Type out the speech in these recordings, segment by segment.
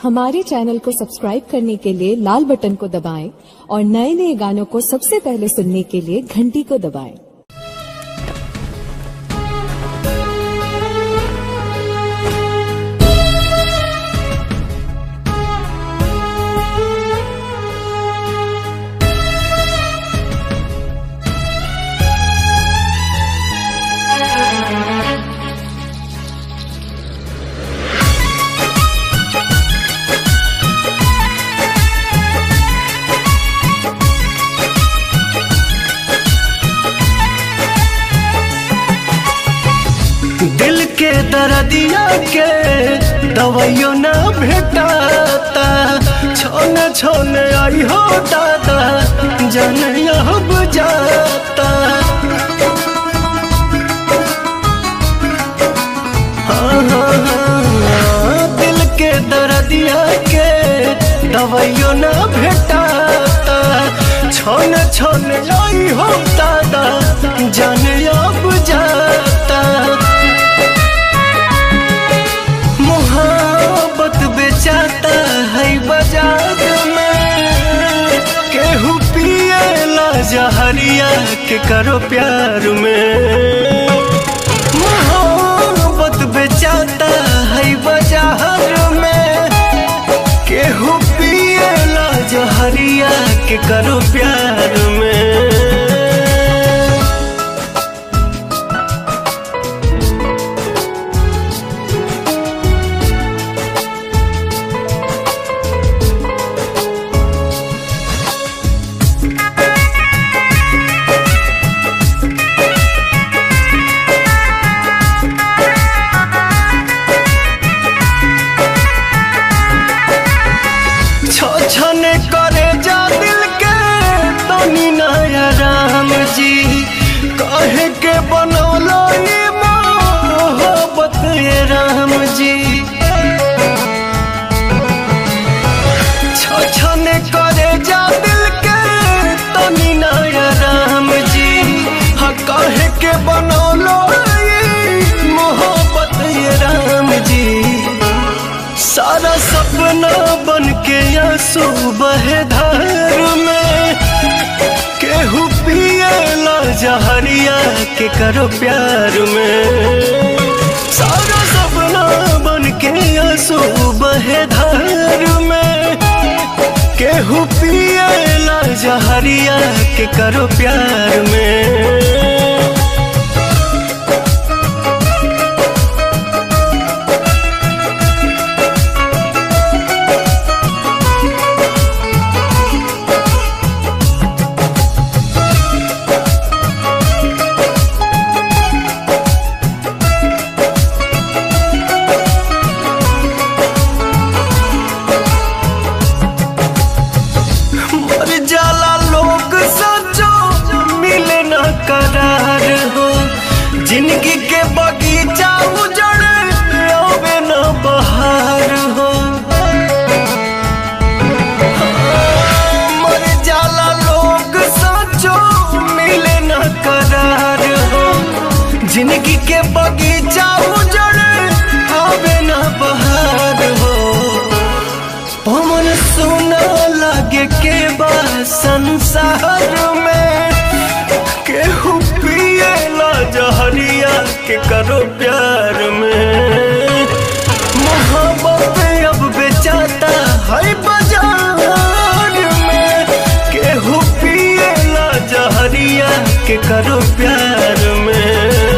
हमारे चैनल को सब्सक्राइब करने के लिए लाल बटन को दबाएं और नए नए गानों को सबसे पहले सुनने के लिए घंटी को दबाएं दिल के दर्दिया के दवाइयो न भेटाता छोने छोने आई हो दादा जन अब जाता हाँ, हाँ, हाँ, दिल के दर्दिया के दवाइयो न भेटाता छोने छोने आई हो दादा जन अब जाता मोहब्बत बेचाता है बाजार में केहू पिएला जहरिया के करो प्यार में मोहब्बत बेचाता है बाजार में केहू पिएला जहरिया के करो प्यार में छने करे जा दिल के तनी नया राम जी कहे के बनौलो ये मोहब्बत ये राम जी छने करे जा दिल के तनी नया राम जी हाँ कहे के बनौलो ये मोहब्बत ये राम जी सारा सपना बन के आंसू बहे धार में केहू पिएला जहरिया के करो प्यार में सारा सपना बन के आंसू बहे धार में केहू पिएला जहरिया के करो प्यार में मर जाला लोग सचो मिले न करार हो जिंदगी के बगीचा उजड़े आवे न बहार हो मर जाला लोग सचो मिले न करार हो जिंदगी के बगीचा उजड़े आवे न बहार हो पवन सुना लागे के बा संसार में केहू पिएला जहरिया के करो प्यार में मोहब्बत अब बेचाता है बाजार में केहू पिएला जहरिया के करो प्यार में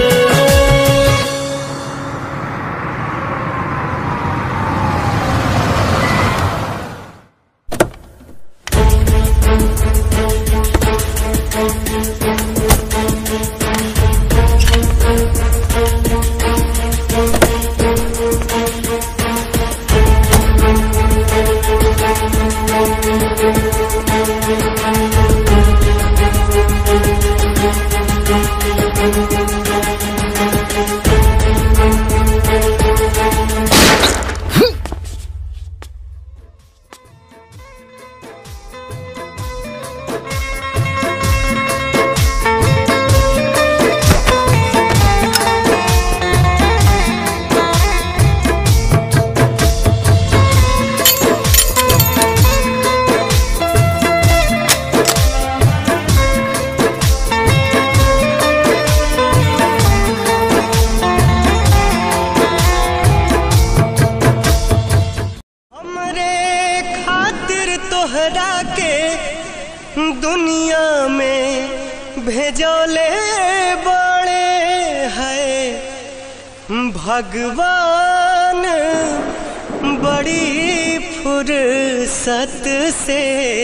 दुनिया में भेजले बड़े है भगवान बड़ी फुर्सत से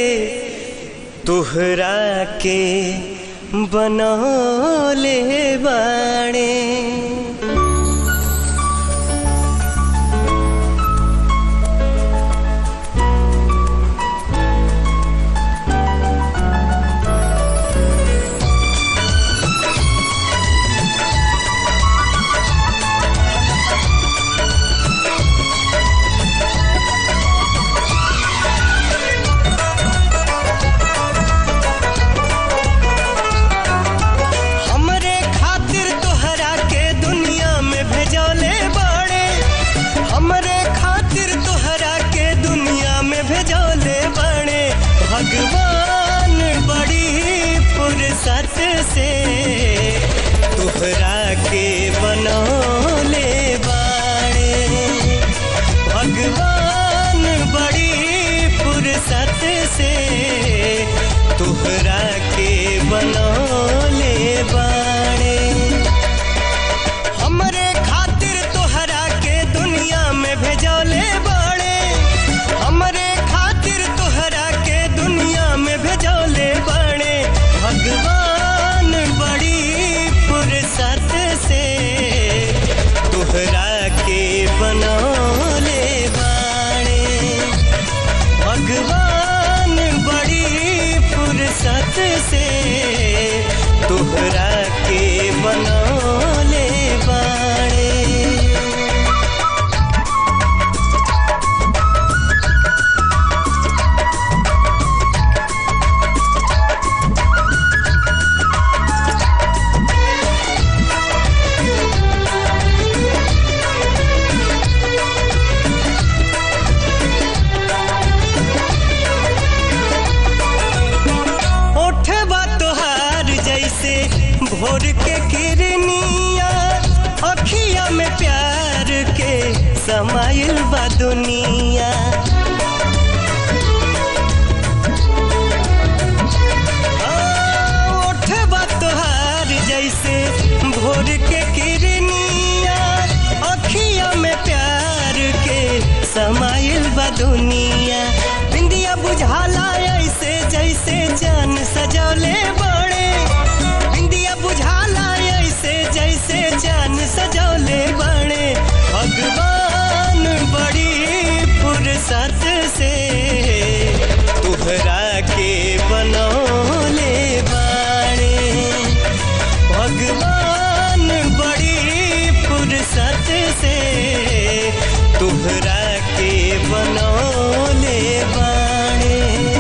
तुहरा के बनौले बाणे हमरे खातिर तोहरा के दुनिया में भेजले बड़े हमरे खातिर तोहरा के दुनिया में भेजले बड़े भगवान बड़ी फुर्सत से तोहरा के बनौले बाड़े भगवान बड़ी फुर्सत से तोहरा के बनौले बाड़े हमरे खातिर तोहरा के दुनिया में भेजले बाड़े हमरे खातिर तोहरा के दुनिया में भेजले बाड़े भगवान बड़ी फुर्सत से तोहरा के बनौले बाड़े भगवान बड़ी फुर्सत से तोहरा के बनौले बाड़े ओठवा तोहार जैसे भोर के किरनिया अखिया में प्यार के समाइल बा दुनिया आ, ओठवा तोहार जैसे भोर के किरनिया अखिया में प्यार के समाइल बा दुनिया बिंदिया बुझाला ऐसे जैसे जान सजौले बड़े बिंदिया बुझाला ऐसे जैसे जान सजौले बड़े भगवान बड़ी फुर्सत से तुहरा के बनौले बाड़े भगवान बड़ी फुर्सत से तुहरा के बनौले बाड़े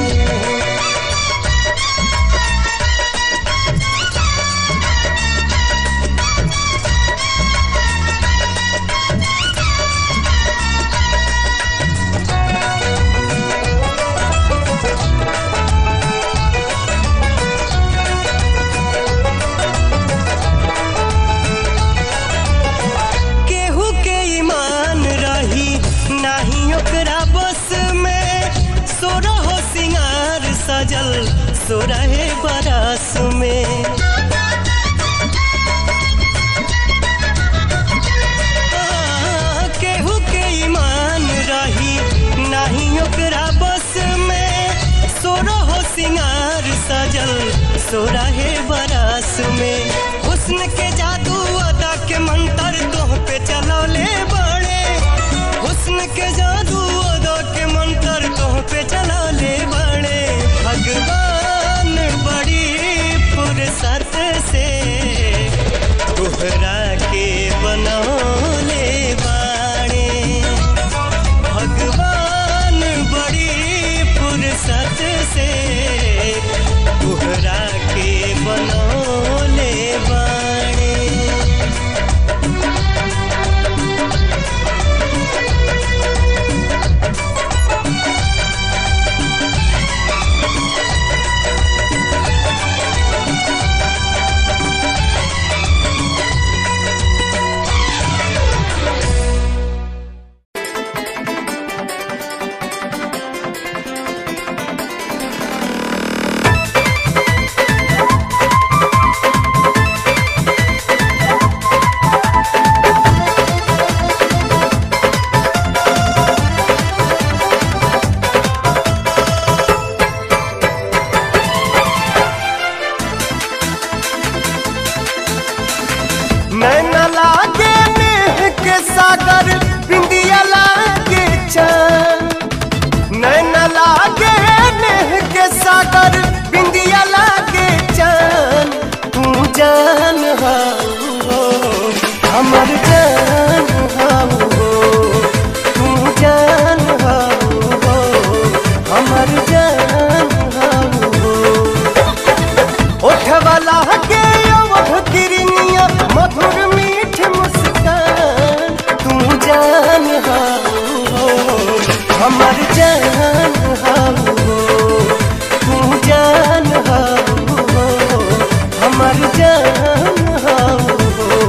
केहू के ईमान रही नाही ओकरा बस में सोरहो सिंगार सजल सोरहे बरस में आ, केहू के ईमान रही नाही ओकरा बस में सोरहो सिंगार सजल सोरहे बरस में हुस्न के जादू अदा के मंत्र तोह पे चलौले बड़े हुस्न के जादू अदा के मंत्र तोह पे चलौले बड़े भगवान बड़ी फुर्सत से तोहरा के बनौले बाड़े भगवान बड़ी फुर्सत से तोहरा के बनौले बाड़े जान हाउ हो तू जान हाउ हो हमर जान हाउ हो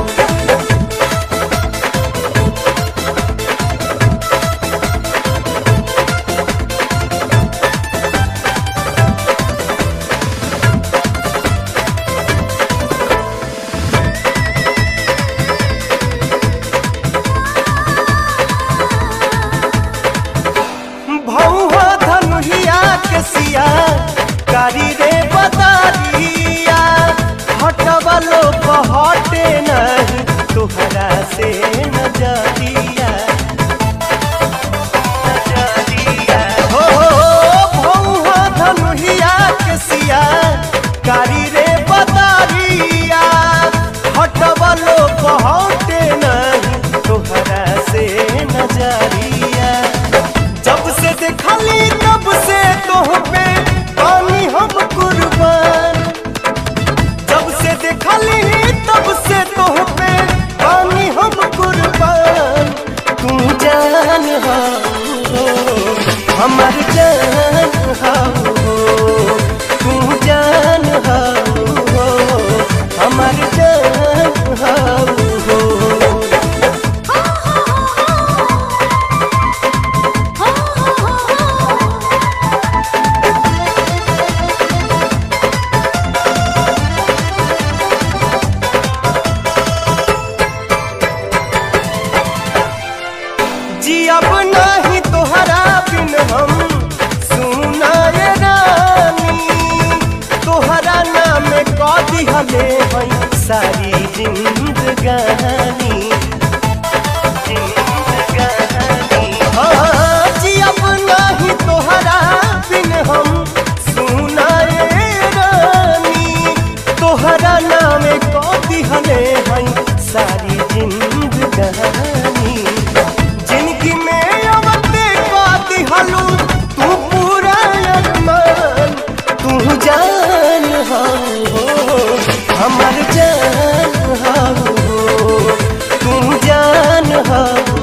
भौहा धनुहिया के सिया कारी रे बदारिया हटवलो हटे नहीं तुहरा से नजरिया नजरिया हो भौहा धनुहिया के सिया कारी रे बदारिया हटवलो हटे नहीं तुहरा से नजरिया जब से देखली तब से तोह पे पानी हम कुर्बान जब से देखली तब से तोह पे पानी हम कुर्बान तू जान हो हमर जान हो तू जान हो हमर जान हो जी अब नहीं तोहरा बिन हम सुनाए रानी तोहरा नाम कदी हले हई सारी जिंदगानी जिंदगानी हाँ जी अब नहीं तोहरा बिन हम सुनाए रानी तोहरा नाम कदी हले हई सारी जिंदगानी जिंदगी में अवते काती हलू तू पूरा अरमान तू जान हो हमर जान हो तू जान हो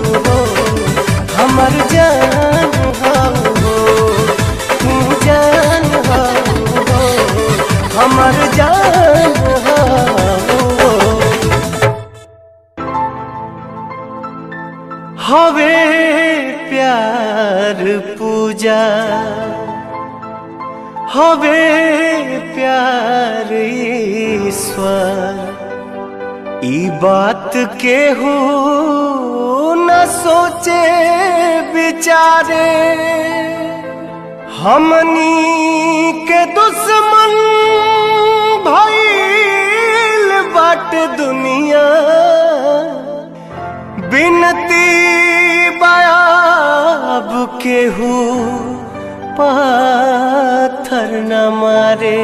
हमर जान हो तू जान हो हमर जान हो हवे प्यार पूजा हवे प्यार ईश्वर ई बात के हो न सोचे विचारे हमनी के दुश्मन भइल बाट दुनिया बिनती बयाब केहू पाथर न मारे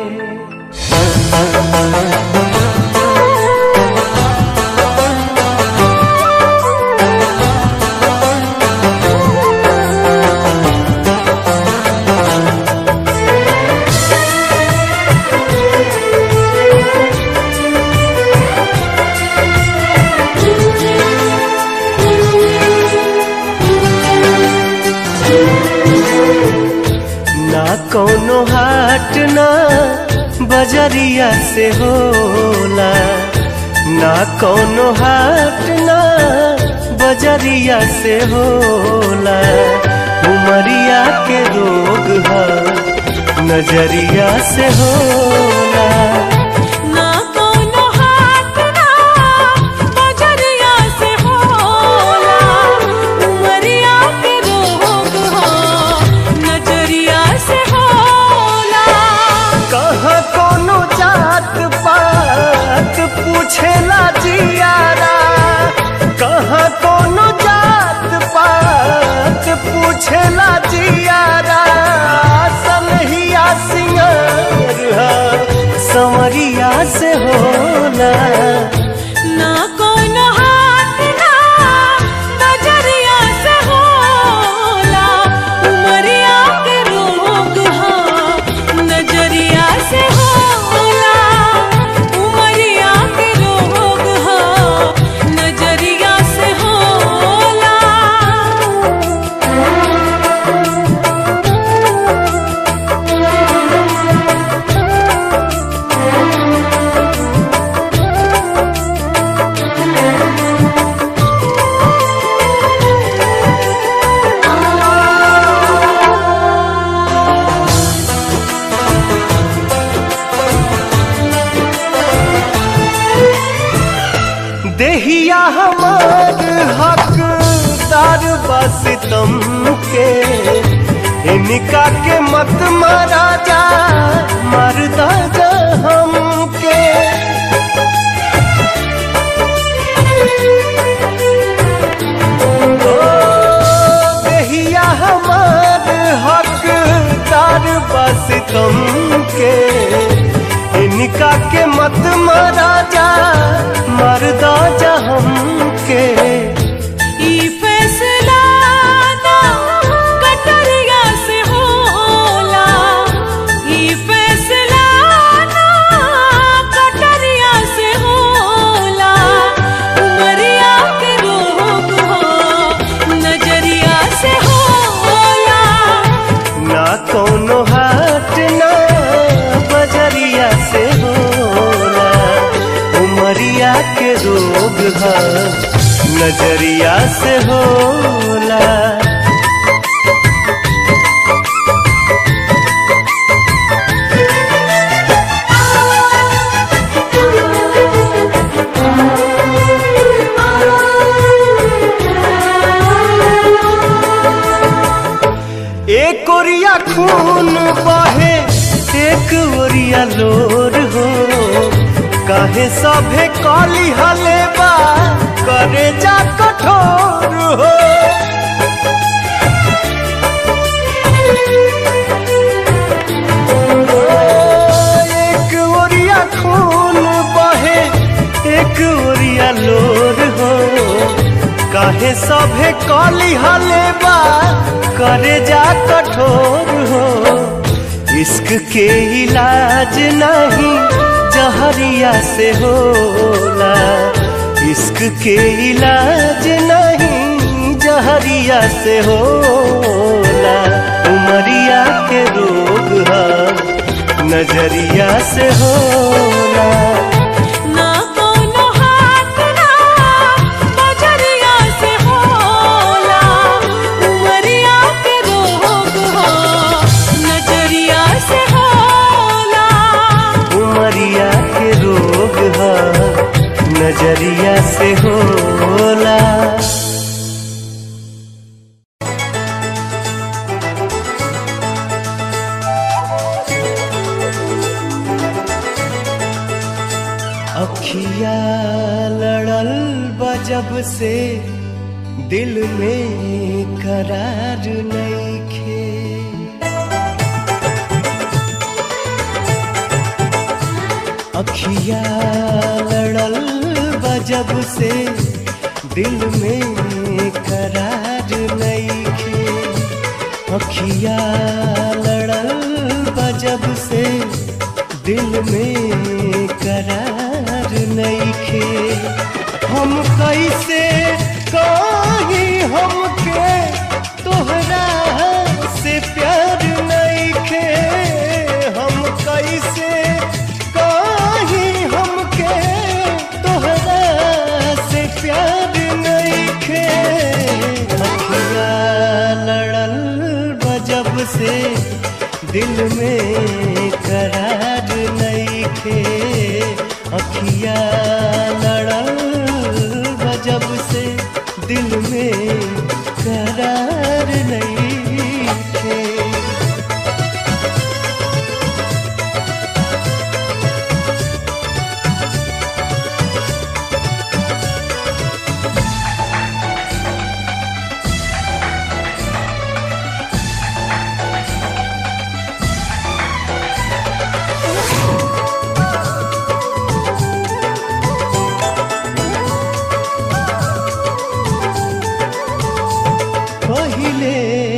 ना कौनो हाट ना बजरिया से होला ना कौनो हाट ना बजरिया से होला उमरिया के रोग है नजरिया से होला ना कोनो हाथ ना बजरिया से होला उमरिया के रोग हो नजरिया से होला कहाँ कोनो जात पात पूछेला जियारा कहाँ कोनो जात पात पूछेला जियारा सनहिया सिंगार संवरिया से होला ना कोनो हाथ ना बजरिया से होला उमरिया के रोग हो नजरिया से होला उमरिया के रोग हो नजरिया से होला के इनका के मत मारा जा मारदा जा हमके ओ देहिया हमार हकदार बस तुम के इनका के मत मारा जा मरदा जा हमके ई फैसला ना कटरिया से होला ई फैसला ना कटरिया से होला उमरिया के रोग हो नजरिया से होला ना कोनो हाट ना बजरिया से होला उमरिया के रोग है नजरिया से होला एक ओरिया खून बहे एक ओरिया लोर हो काहे सभे कली हलेबा करे जा कठोर हो एक ओरिया खून बहे एक ओरिया लोर हो काहे सभे कली हलेबा करे जा कठोर हो इश्क के इलाज नहीं जहरिया से होला इश्क के इलाज नहीं जहरिया से होला उमरिया के रोग है नजरिया से होला ना कोनो हाथ ना बजरिया से होला उमरिया के रोग हो नजरिया से होला उमरिया के रोग है नजरिया से होला अखिया लड़ल बजब से दिल में करार नईखे अखिया लड़ल बजब से दिल में करार नईखे अखिया लड़ल बजब से दिल में करार नईखे हम कैसे कहीं हमके तोहरा से प्यार नईखे हम कैसे कहीं हमके तोहरा से प्यार नईखे अखिया लड़ल बजब से दिल में करार नईखे अखिया लड़ल बजब से दिल में करार नईखे पहिले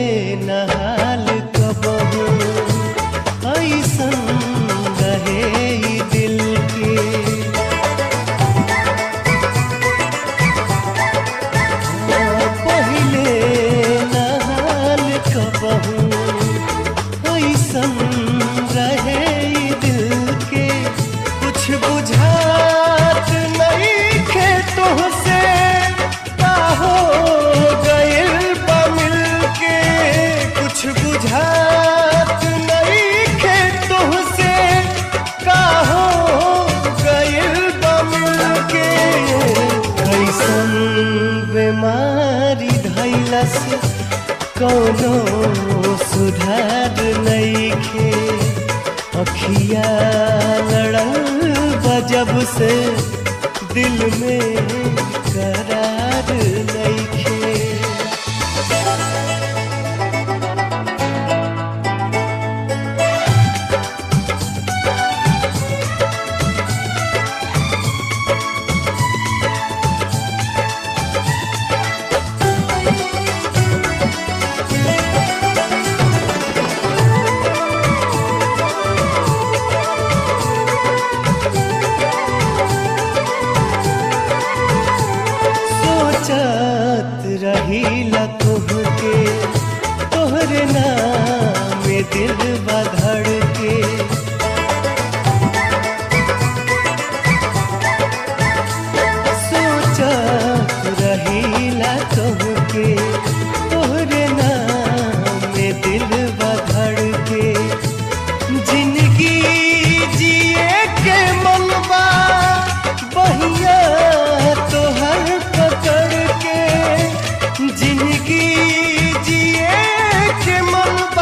सुधार नईखे अखिया लड़ल बजब से दिल में करार नईखे सोचत रहीला तुहके तोहरे नाम में दिल बधड़ के सोचत रहीला तुहके तोहरे नाम में दिल बधड़ के जिंदगी जिए के मनबा बहिया तोहर पकड़ के जिंदगी जिए के मनबा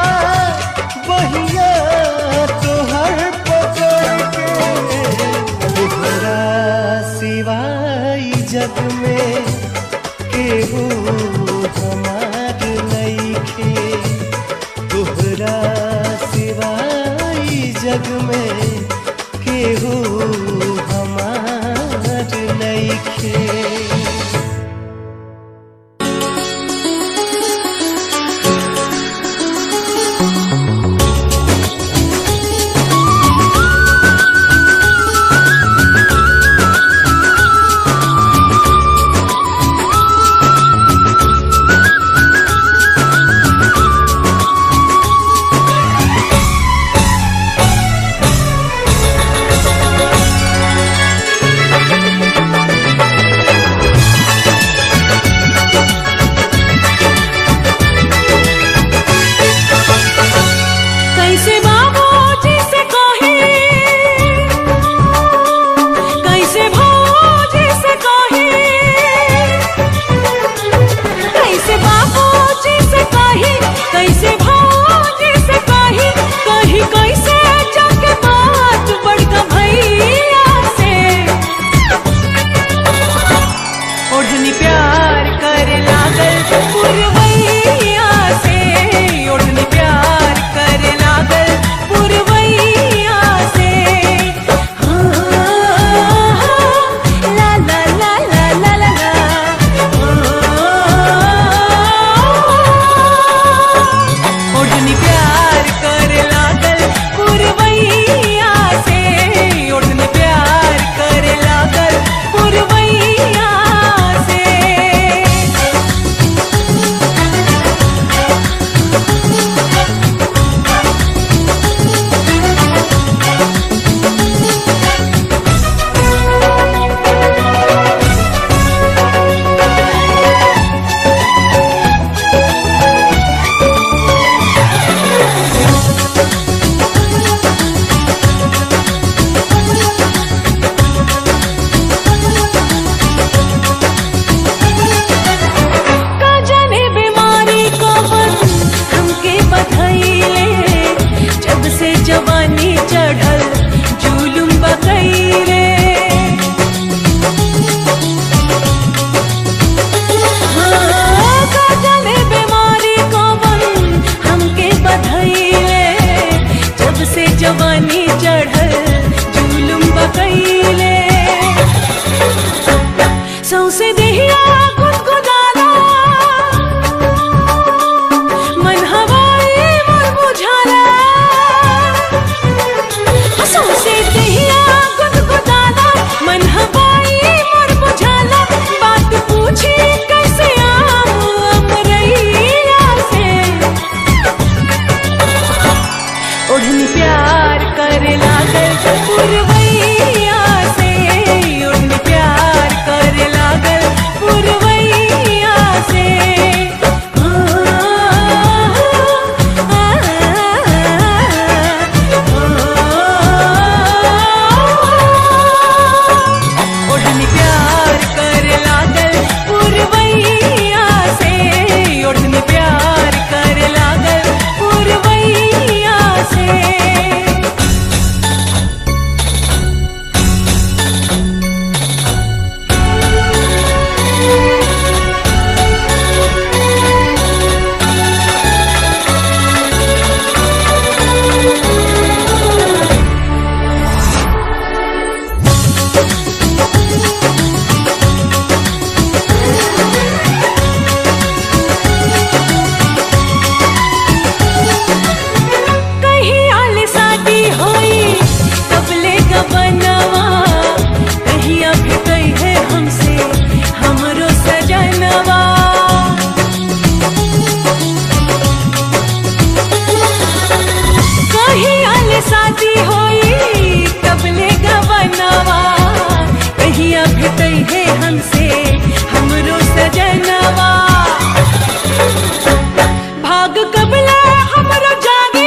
कबला हमरो जागी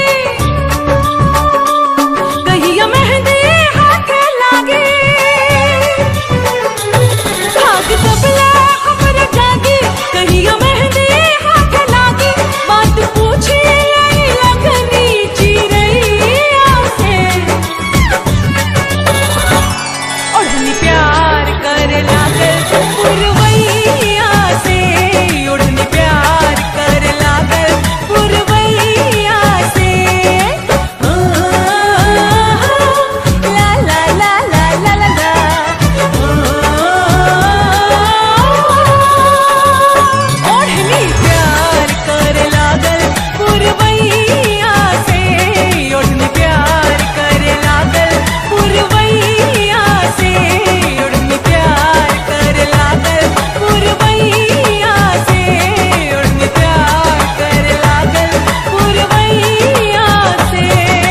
कहिया मेहंदी हाथे लागे भाग कबला हमरो जागी कहिया मेहंदी हाथे लागे बात पूछी आई लगनी चिरैया से ओढ़नी प्यार कर लागल पुरवैया से ओढ़नी प्यार कर लागल पुरवैया से आ, ला ला ला ला ला ला ला आ, ओढ़नी प्यार कर लागल पुरवैया से ओढ़नी प्यार कर लागल पुरवैया से ओढ़नी प्यार कर लागल पुरवैया से ओढ़नी प्यार कर लागल पुरवैया से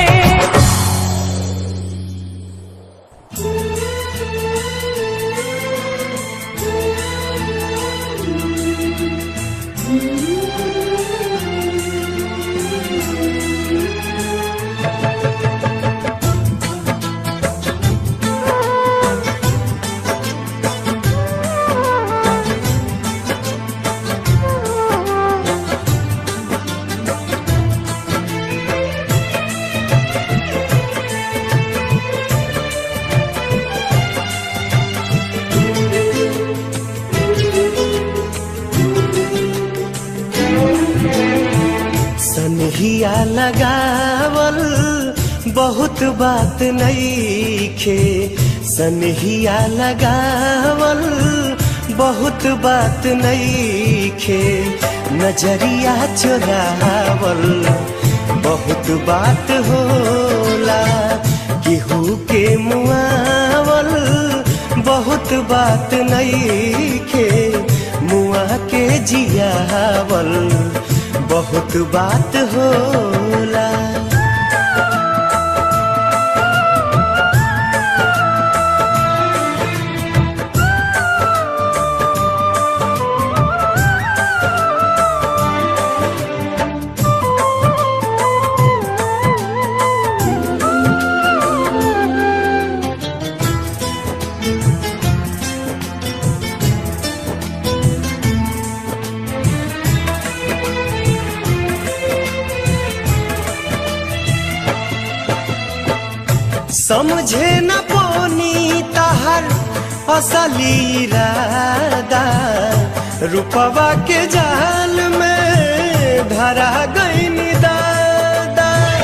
सनहिया लगावल बहुत बात नईखे सनहिया लगावल बहुत बात नईखे नजरिया चुरावल बहुत बात होला केहू के मुआवल बहुत बात नईखे मुआ के जियावल बहुत बात होला समझे न पोनी तहर असली इरादा रूपवा के जाल में धरा गई दादा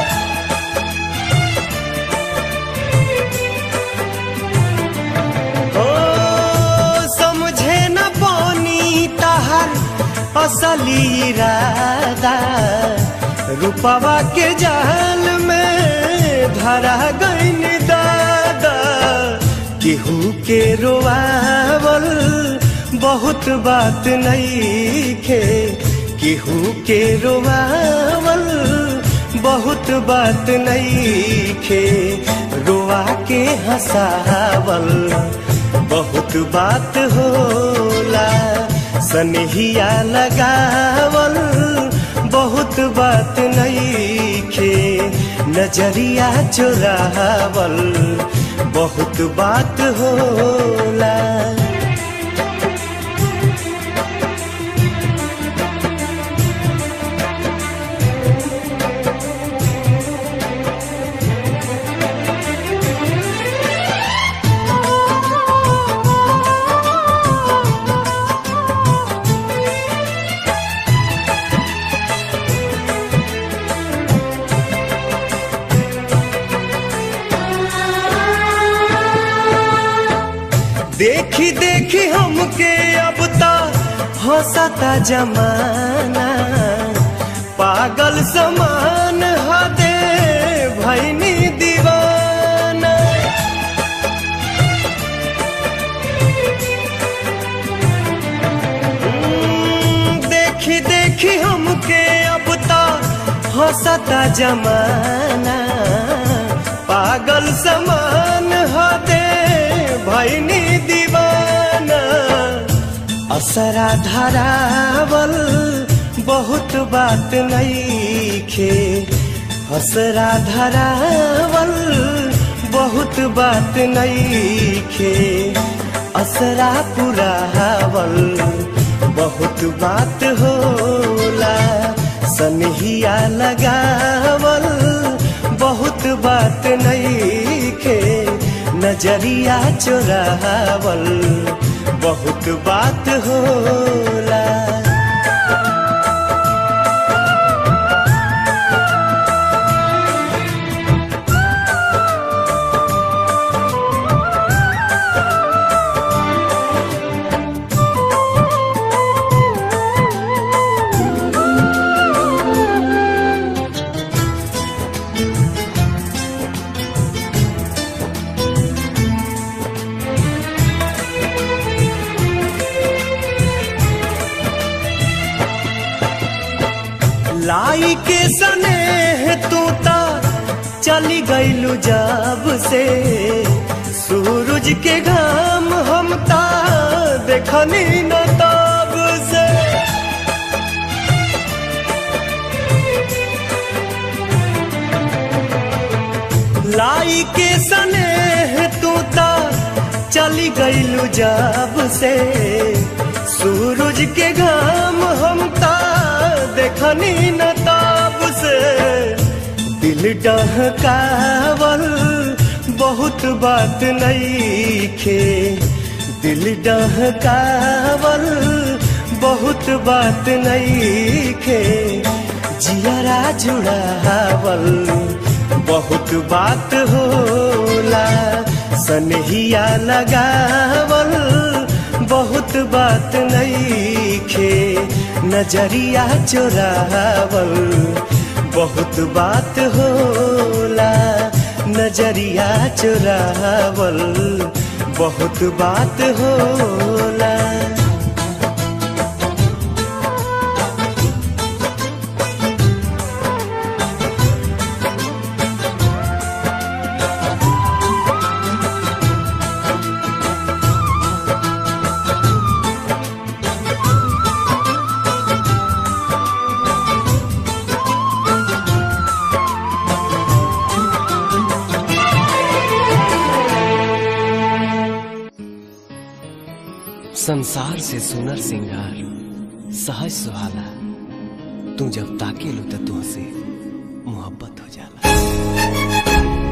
ओ समझे न पोनी तहर असली इरादा रूपवा के जाल में धरा गईन दादा केहू के रोआवल बहुत बात नईखे केहू के रोआवल बहुत बात नईखे रोआ के हंसावल बहुत बात होला सनहिया लगावल बहुत बात नईखे नजरिया चुरावल बहुत बात होला देखी देखी हमके अब ता हंसता जमाना पागल समान हदे भैनी दीवाना हम्म, देखी देखी हमके अब ता हंसता जमाना पागल समान हदे भैनी दीवाना असरा धरावल बहुत बात नईखे हसरा धरावल बहुत बात नईखे असरा पुरावल बहुत बात होला सनहिया लगावल बहुत बात नईखे नजरिया चोरावल बहुत बात होला लाई के सने तू ता चली गईलू जब से सूरज के घाम हम ता देखनी न तब से लाई के सने तू ता चली गईलू जब से सूरज के घाम हम ता देखनी न ताब से दिल डहकावल बहुत बात नईखे दिल डहकावल बहुत बात नईखे जियरा जुड़ावल बहुत बात होला सनहिया लगावल बहुत बात नईखे नजरिया चोरावल बहुत बात होला नजरिया चोरावल बहुत बात होला संसार से सुनर सिंगार सहज सुहाला तू जब ताके लो तो तुहसे मोहब्बत हो जाला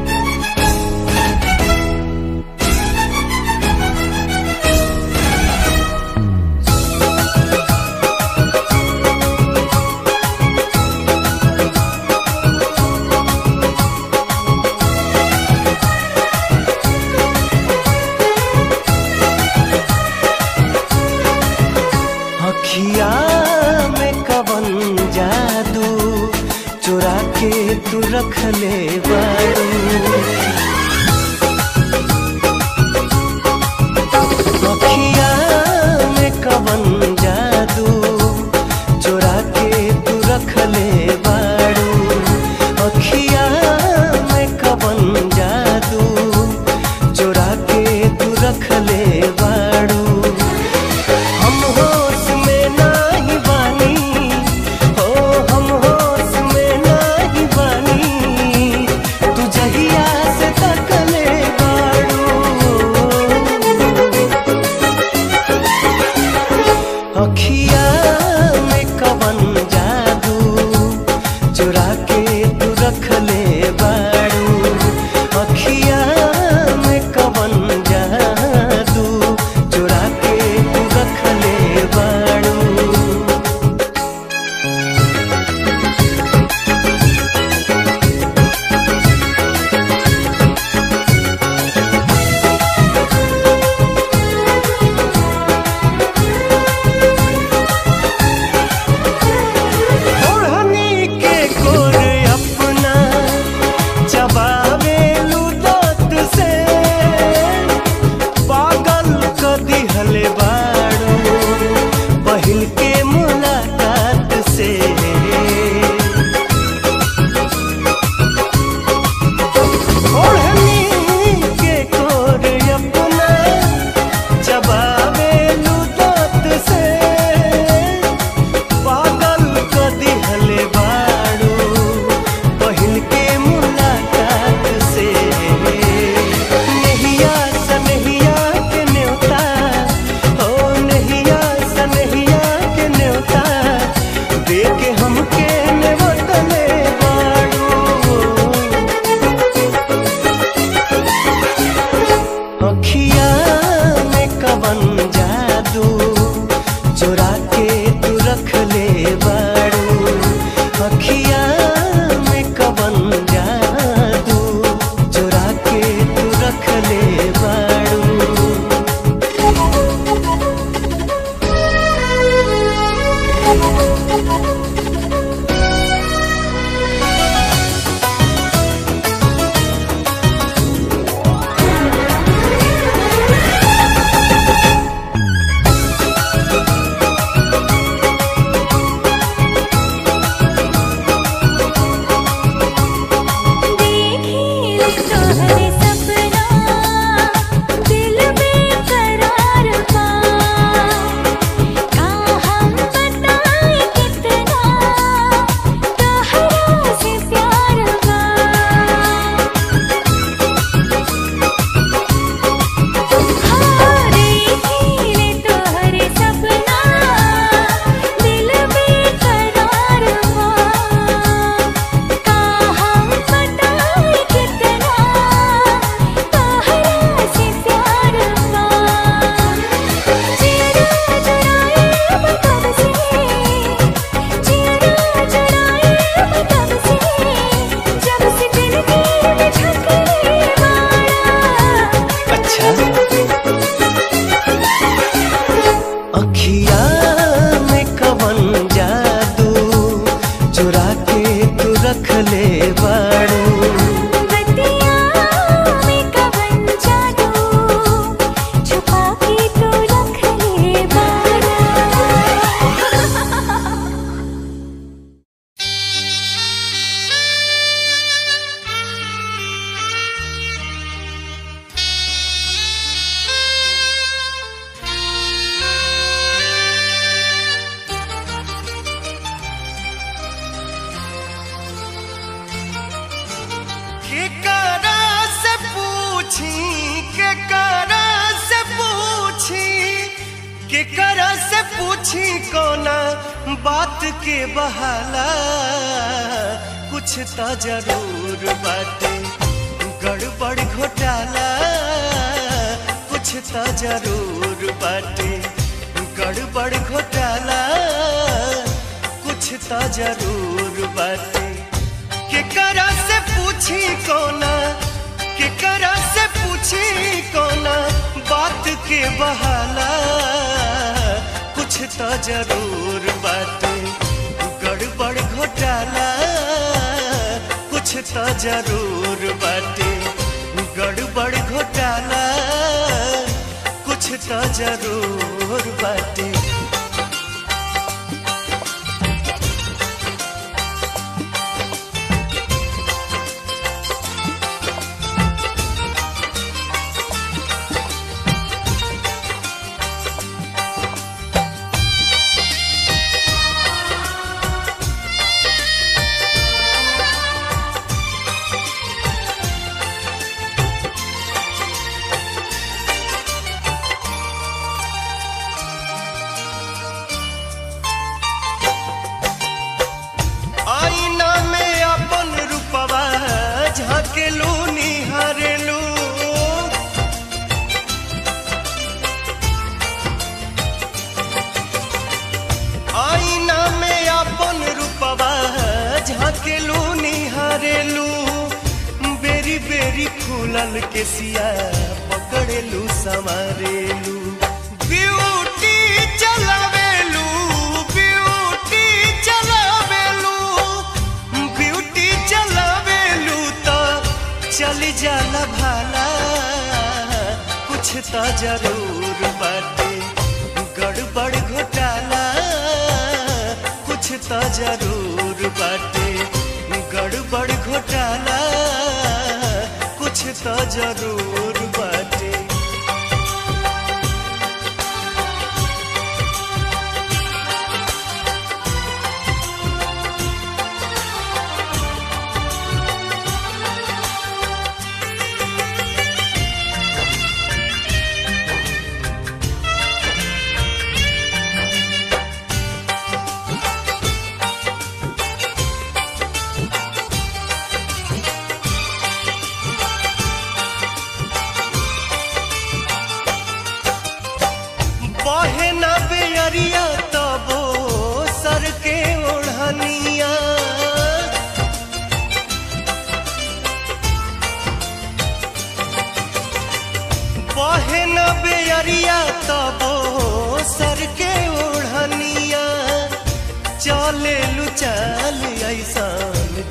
अखिया में कवन जादू चुरा के तू रख ले बारू अखिया में कवन जादू चुरा के तू रख ले बारू अखिया में कवन जादू चुरा के तू रख ले बारू हम होश में नाही बानी हो हम होश में नाही बानी तू जहिया से तकले बाड़ू अखिया में कवन जादू चुरा के तू रख ले बाड़ू अखिया में कवन जादू चुरा के तू रख ले बाड़ू ओढ़नी के कोर अखिया में कवन जादू चुरा के तू रख ले बाड़ू देखी तोहरे सपना दिल में करार पा का हम बताए कितना तोहरा से प्यार बा देखी तोहरे सपना दिल में करार बा का हम बताए कितना तोहरा से प्यार बा चेहरा चुराए मतलब से चेहरा चुराए मतलब से जब से दिल में झकरे मारा अच्छा अखिया में कवन जादू चुरा के तू रख ले बाड़ू बतिया में कवन जादू छुपा के तू रख ले बारा केकरा से पूछी केकरा से पूछी केकरा से पूछी कोना बात के बहाला कुछ तो जरूर बाटे गड़बड़ घोटाला कुछ तो जरूर बाटे गड़बड़ घोटाला कुछ तो जरूर बाटे केकरा से पूछी कोना केकरा से पूछी कोना बात के बहाला कुछ तो जरूर बाटे गड़बड़ घोटाला कुछ तो जरूर बाटे गड़बड़ घोटाला कुछ तो जरूर बाटे आईना में अपन रूपवा झाकेलू निहारेलू आईना में अपन रूपवा झाकेलू निहारेलू बेरी बेरी फूलल के सिया पकड़ेलू संवारेलू ब्यूटी चलावेलू ब्यूटी चलावेलू ब्यूटी चलावेलू तो चली जाला भाला कुछ तो जरूर बाटे गड़बड़ घोटाला कुछ तो जरूर बाटे गड़बड़ घोटाला कुछ तो जरूर बाटे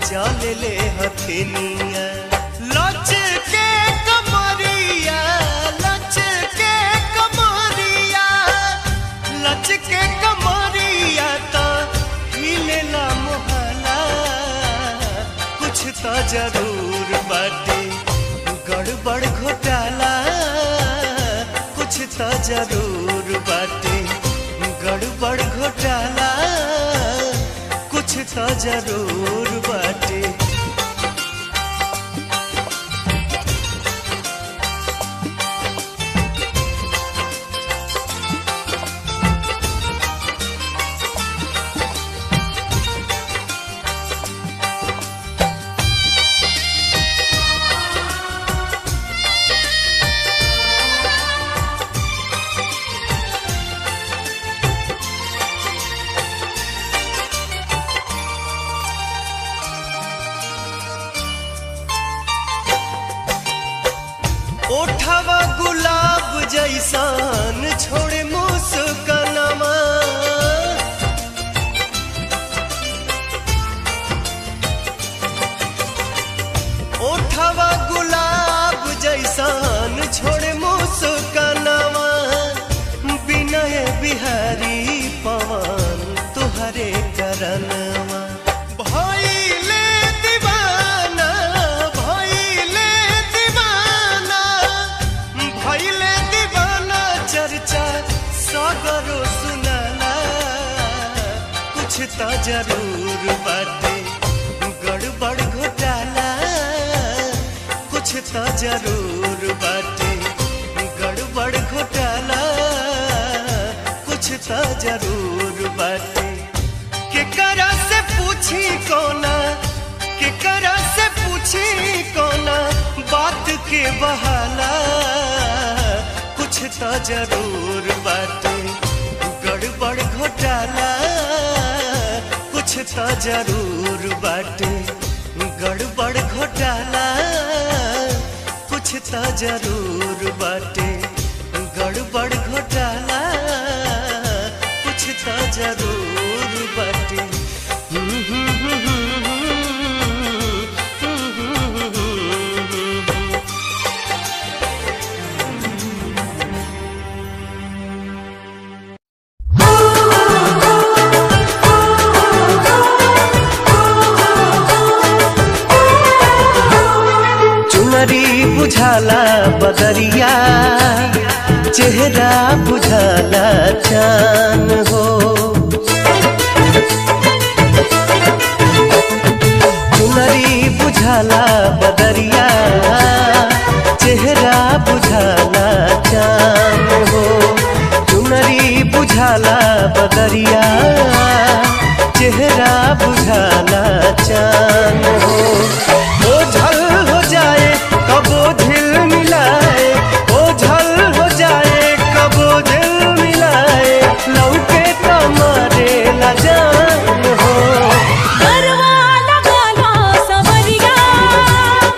चल ले हथिनिया लच के कमरिया लच के कमरिया लच के कमरिया तो हिलेला मोहला कुछ तो जरूर बाटे गड़बड़ घोटाला कुछ तो जरूर बाटे गड़बड़ घोटाला कुछ तो जरूर बाटे ओठवा गुलाब जैसान छोड़े मुस्कनमा ओठवा गुलाब जैसान छोड़े मुस्कनमा विनय बिहारी पवन तुहरे करनवा भइले दीवाना भइले दीवाना भइले दीवाना चर्चा सगरो सुनाला कुछ तो जरूर बाटे गड़बड़ घोटाला कुछ तो जरूर बाटे गड़बड़ घोटाला कुछ तो जरूर बाटे केकरा से पूछी कोना केकरा से पूछी कोना बात के बहाला कुछ तो जरूर बाटे गड़बड़ घोटाला कुछ तो जरूर बाटे गड़बड़ घोटाला कुछ तो जरूर बाटे गड़बड़ घोटाला कुछ तो जरूर बाटे चुनरी बुझाला बदरिया चेहरा बुझाला चान हो चुनरी बुझाला बदरिया चेहरा बुझाला चान हो चुनरी बुझाला बदरिया चेहरा बुझाला चान हो ओझल हो जाए कबो झिल मिलाए ओझल हो जाए कबो झिल मिलाए लौके तमारे लजान हो गरवा लगाला सवरिया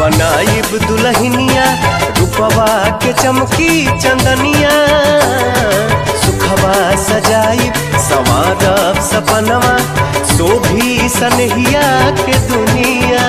बनाइब दुल्हनिया रूपवा के चमकी चंदनिया सुखवा सजाइब सवारब सपनवा शोभी सनहिया के दुनिया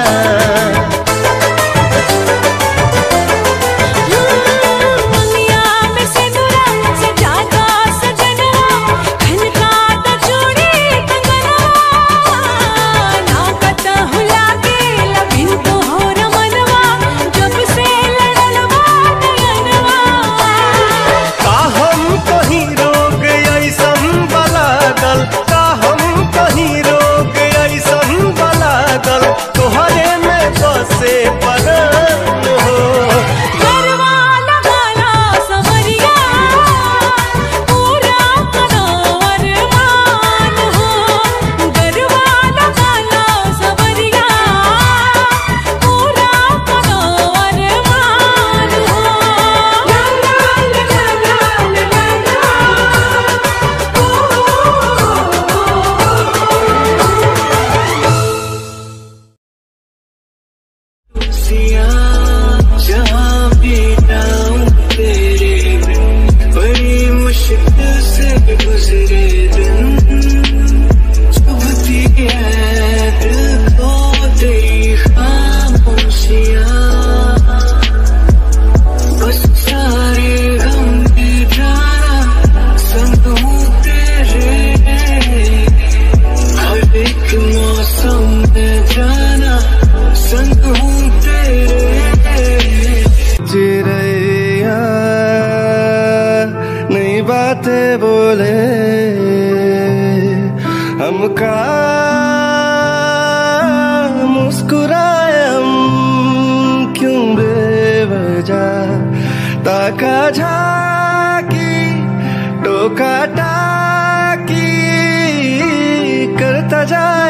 दुनिया में सिंदूरा सजाता सजनवा खनका त चूड़ी कंगनवा नाकत हुला के लबिन तो हो रमनवा जब से लड़लवा नयनवा का हम कहीं रोग ऐसन बलागल का हम कहीं रोग ऐसन बलागल तोहरे में बसे परान हो गरवा लगाला सवरिया पूरा कनवर मान हो गरवा लगाला सवरिया पूरा कनवर मान हो ला ला ला ला जहाँ भी जाऊं तेरे बिन बड़ी मुश्किल से गुजरे दिन चुभती है दिल को तेरी खामोशियाँ बस सारे गम में जाना संग हूँ तेरे हर एक मौसम में जाना संग हूँ तेरे चिड़ैया नई बातें बोले हमका मुस्कुराए हम क्यों बेवजह ताका झाकी टोका टाकी करता जा